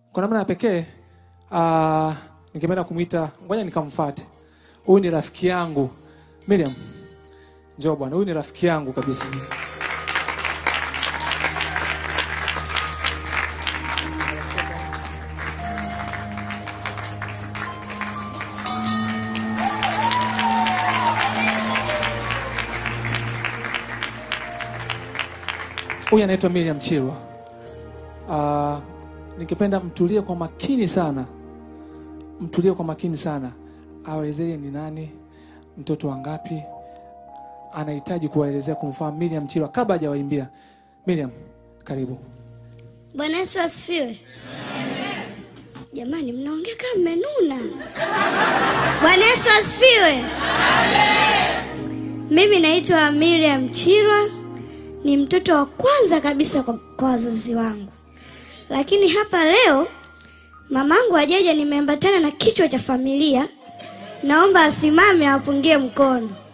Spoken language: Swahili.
kwa namna ya pekee uh, ningependa kumwita, ngoja nikamfuate. Huyu ni rafiki yangu Miriam, njoo bwana, huyu ni rafiki yangu kabisa. Huyu anaitwa Miriam Chilwa. Uh, ningependa mtulie kwa makini sana, mtulie kwa makini sana, aelezee ni nani, mtoto wangapi, anahitaji kuwaelezea kumfahamu Miriam Chilwa kabla hajawaimbia. Miriam, karibu. Bwana Yesu asifiwe. Jamani, mnaongea kama mmenuna. Bwana Yesu asifiwe. Mimi naitwa Miriam Chirwa, ni mtoto wa kwanza kabisa kwa, kwa wazazi wangu, lakini hapa leo mamangu ajaja, nimeambatana na kichwa cha familia. Naomba asimame awapungie mkono.